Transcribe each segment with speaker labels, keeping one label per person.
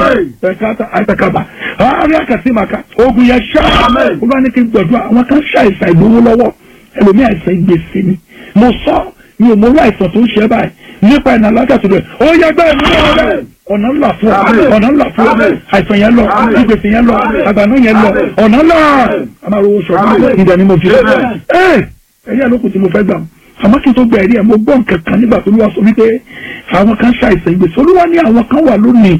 Speaker 1: ẹ̀ka àtàkàbà àárẹ̀ àkàtìmàkà ogun yẹn ṣá olúwa ní kí n gbọ̀dọ̀ àwọn kan ṣàìsàn ìgbowó lọ́wọ́ ẹlòmíì àìsàn ìgbèsè ni mo sọ mi ò mọ orí àìsàn tó ń ṣe báyìí nípa ìnà alágàtò rẹ̀ ó yẹ gbẹ́ ìlú rẹ̀ ọ̀nà ńlá fún ọ ọ̀nà ńlá fún ọ àìsàn yẹn lọ ìgbèsè yẹn lọ àgbàná yẹn lọ ọ̀nà ńlá amáròwò sọ̀rọ̀ ìdá ni mo fi ẹ ẹ̀yà lókun tí mo fẹ́ gbà àmọ́ kí n tó gba ẹ̀rí ẹ̀ mo gbọ́ nǹkan kan nígbà tó lówó sọ wípé àwọn kan ṣàìsàn ìgbèsè olúwa ní àwọn kan wà lónìí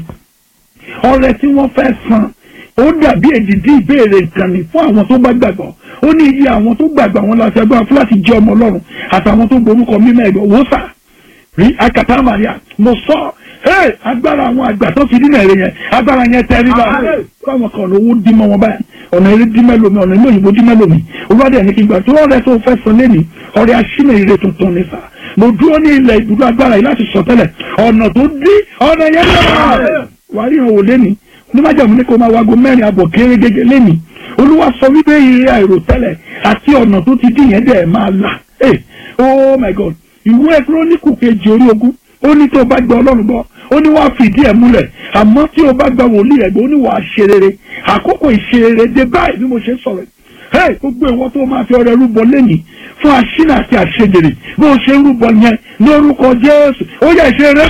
Speaker 1: ọrẹ tí wọ́n fẹ́ san ó dàbí èdìdí ìbéèrè nǹkan ní fún àwọn tó bá gbàgbọ́ ó ní iye àwọn tó gbàgbọ́ àwọn láti ẹgbẹ́ fúláàtì jẹ́ ọmọ ọlọ́run àtàwọn tó gborúkọ mímọ́ ẹ̀gbọ́n wò sà rí akata maria mo sọ hey agbára àwọn àgbà tó fi dínà èrè yẹn agbára yẹn tẹ́ rí bá fáwọn kan ọ̀nà owó dín mọ́ wọn báyìí ọ̀nà eré dín mẹ́lòmí ọ̀nà ilé òyìnbó dín mẹ́lòmí olùwádìí ẹni kí n gbà tó ọ̀rẹ́ tó fẹ́ san lẹ́nìí ọ̀rẹ́ aṣínà ire tuntun ní sà mo dúró ní ilẹ̀ ibùdó agbára yìí láti sọ tẹ́lẹ̀ ọ̀nà tó dín ọ̀nà yẹn lọ́wọ́ wàá rí ìhòòhò lẹ́nìí onímọ̀jàmù ní kó máa wago mẹ́rin àbọ̀ kéré gẹ́gẹ́ lẹ́nìí olúwa sọ wípé ire àìròtẹ́lẹ̀ àti ọ̀nà tó ti dín yẹn dẹ̀ máa là ẹ̀ oh my god ìwé kírónìkù kejì orí ogún ó ní tó o bá gba ọlọ́run gbọ́ ó ní wàá fìdí ẹ̀ múlẹ̀ àmọ́ tí o bá gba wòlíì ẹ̀gbẹ́ ó ní wàá ṣe rere àkókò ìṣerere dé báyìí bí mo ṣe ń sọ̀rọ̀ hey gbogbo ìwọ tó máa fi ọrẹ rúbọ lẹ́yìn fún aṣínà àti àṣejèrè bí o ṣe ń rúbọ yẹn lórúkọ jésù ó yẹ ṣe rẹ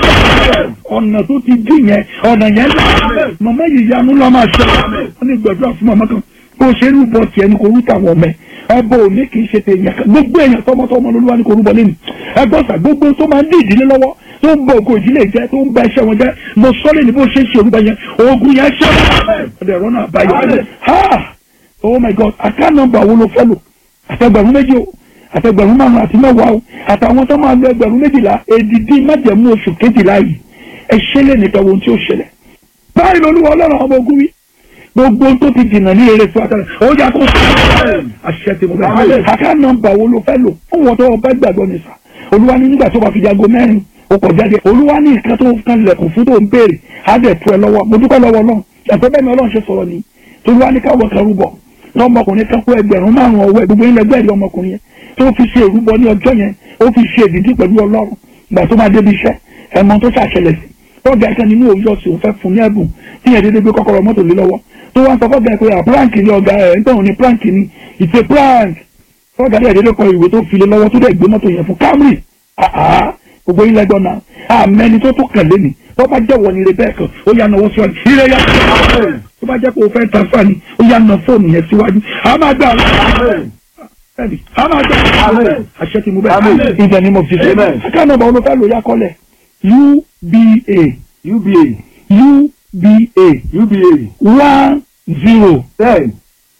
Speaker 1: ọ̀nà tó ti dín yẹn ọ̀nà yẹn là màmá yìí yanu lọ́ máa ṣe wọ́n ní gbàdúrà fún màmá kan bó ṣe ń rúbọ tiẹ̀ ní kò rú tàwọn ọmọ ẹ̀ ẹbọ òní kì í ṣe tèèyàn kan gbogbo èèyàn tọmọtọmọ lolúwa ní kò rúbọ lẹ́nu ẹgbọ́sà gbogbo tó máa ń dí ìdílé lọ́wọ́ tó ń bọ ògo ìdílé jẹ tó ń bá iṣẹ́ wọn jẹ mo sọ lẹ́nu bó ṣe ń ṣe orúkọ yẹn ogun yẹn ṣe ọ̀dẹ̀ ẹ̀rọ náà báyọ̀ ha oh my god àká nọ́mbà wo ló fẹ́ lò àtẹgbẹ̀rún méjì o àtẹgbẹ̀rún márùn àti mẹ́wàá o àtàwọn tó máa lo ẹgbẹ̀rún méjìlá èdìdí májẹ̀mú oṣù kejìlá yìí ẹ ṣẹlẹ̀ nìkan ohun tí ó ṣẹlẹ̀ báyìí lolúwa ọlọ́run ọmọ ogun wí gbogbo tó ti dìnnà ní eré fún àtàlẹ ó yà kó sọ àṣẹ tí mo bẹ àká nọ́mbà wo ló fẹ́ lò fún wọn tó ọba gbàgbọ́ ní sà olúwa ní nígbà tó bá fi jago mẹ́rin ó kọ̀ jáde olúwa ní nǹkan tó kan lẹ̀kùn fún tó ń béèrè á dẹ̀ tu ẹ lọ́wọ́ mo dúpẹ́ lọ́wọ́ náà ẹ̀fẹ́ bẹ́ẹ̀ ni ọlọ́run ṣe sọ̀rọ̀ ni tolúwa ní káwọ́ kan rúbọ lọ́mọkùnrin kan kó ẹgbẹ̀rún márùn ọwọ́ ẹ̀ gbogbo ilẹ̀ gbẹ̀rẹ̀ ọmọkùnrin yẹn tó fi ṣe ìrúbọ ní ọjọ́ yẹn ó fi ṣe ìdídí pẹ̀lú ọlọ́run ìgbà tó máa débi iṣẹ́ ẹ̀mọ tó ṣàṣẹlẹ̀ sí tọ́jà ẹ̀kan nínú òwúrọ̀ sí òun fẹ́ fún ní ẹ̀bùn tí yẹn dédé gbé kọ́kọ́rọ́ mọ́tò lé lọ́wọ́ tó wá ń sọ fọ́gà pé prank ni ọ̀gá ẹ̀ ń tẹ̀wọ̀n ní prank ni it's a prank fọ́gà dẹ̀ dédé kọ ìwé tó fi lé lọ́wọ́ tó dẹ̀ gbé mọ́tò yẹn fún Camry gbogbo ilẹ̀ gbọ́n náà àmẹ́ni tó tó kàn lé ni tó bá jẹ́ wọ̀nyí rẹ bẹ́ẹ̀ kan ó yà náwó síwájú ilé yà tó bá jẹ́ pé o fẹ́ transfer ni ó yà ná fóònù yẹn síwájú a máa gbà bẹ́ẹ̀ni a máa gbà àṣẹ tí mo bẹ́ẹ̀ ìdẹ̀ ni mo fi ṣe aká nọ́mbà olùfẹ́ lò yá kọ́lẹ̀ UBA
Speaker 2: UBA
Speaker 1: UBA
Speaker 2: UBA
Speaker 1: one zero
Speaker 2: ten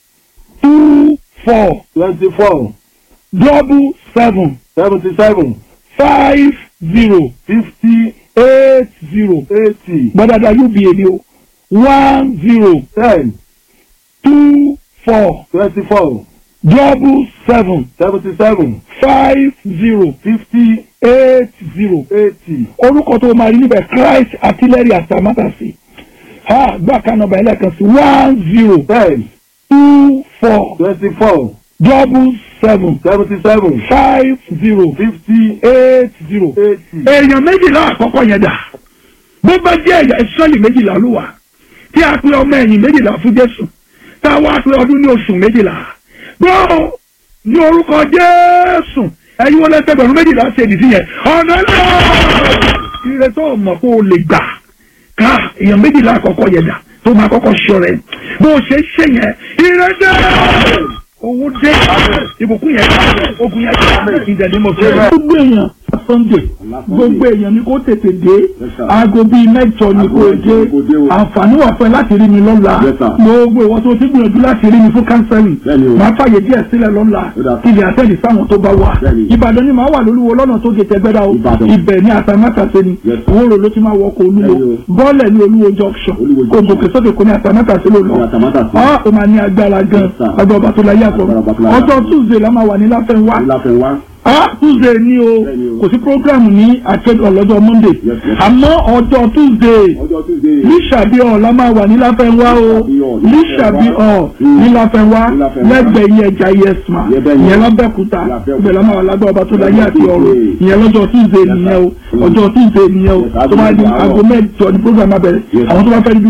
Speaker 1: two four
Speaker 2: twenty four
Speaker 1: double seven
Speaker 2: seventy seven
Speaker 1: five zero
Speaker 2: fifty
Speaker 1: eight zero
Speaker 2: eighty
Speaker 1: gbadada UBA ni o one zero
Speaker 2: ten
Speaker 1: two four
Speaker 2: twenty four
Speaker 1: double seven
Speaker 2: seventy seven
Speaker 1: five zero
Speaker 2: fifty
Speaker 1: eight zero
Speaker 2: eighty
Speaker 1: orúkọ tó máa rí níbẹ̀ Christ artillery atamátàsí ha gbà ká nọ́mbà ẹlẹ́kan sí one zero
Speaker 2: ten
Speaker 1: two four
Speaker 2: twenty four
Speaker 1: double seven
Speaker 2: seventy seven
Speaker 1: five zero
Speaker 2: fifty
Speaker 1: eight zero.
Speaker 2: eighty
Speaker 1: èèyàn méjìlá àkọ́kọ́ yẹn dà bó bá jẹ́ ẹ̀yà ìsọ́lì méjìlá ló wà tí a pe ọmọ ẹ̀yìn méjìlá fún Jésù tá a wá pe ọdún ní oṣù méjìlá gbọ́ ní orúkọ Jésù ẹ̀yin wọlé ẹgbẹ̀rún méjìlá ṣe ìdí yẹn ọ̀nà náà ire tó mọ̀ kó o lè gbà ká èèyàn méjìlá àkọ́kọ́ yẹn dà tó máa kọ́kọ́ ṣọ rẹ̀ bó o ṣe ṣe yẹn ire dé owó dé ìbùkún yẹn ogun yẹn ìdẹ̀lẹ́ mọ̀ fún ẹ. gbogbo èèyàn sunday gbogbo èèyàn ni kó tètè dé aago bíi mẹ́jọ ni kó dé àǹfààní wà fún ẹ láti rí mi lọ́la gbogbo ìwọ tó ti gbìyànjú láti rí mi fún kánsẹ́lì máa fàyè díẹ̀ sílẹ̀ lọ́la kí ilé àtẹ̀lé sáwọn tó bá wà ìbàdàn ni màá wà lólúwo lọ́nà tó gé tẹgbẹ́dá o ibẹ̀ ní àtàmátàsé ni òwúrò ló ti máa wọkọ̀ olúwo bọ́ọ̀lẹ̀ ní olúwo junction kò gòkè sókè kò ní àtàmátàsé ló lọ ọ́ ò máa ní agbára gan agbára ọba tó la yàtọ̀ ọjọ́ tuesday la máa wà ní láfẹ́ńwá ah tuesday ni o kò sí program ní àtẹ́dọ̀ lọ́jọ́ monday àmọ́ ọjọ́ tuesday lísàbí ọ̀ la máa wà ní láfẹ́ńwá o lísàbí ọ̀ ní láfẹ́ńwá lẹ́gbẹ̀ẹ́ iye ẹja yẹsùmá ìyẹn lábẹ́kúta ibẹ̀ la máa wà lágbà ọba tó láyé àti ọ̀rọ̀ ìyẹn lọ́jọ́ tuesday nìyẹn o ọjọ́ tuesday nìyẹn o tó máa di aago mẹ́jọ ní program abẹ́rẹ́ àwọn tó bá fẹ́ rí bí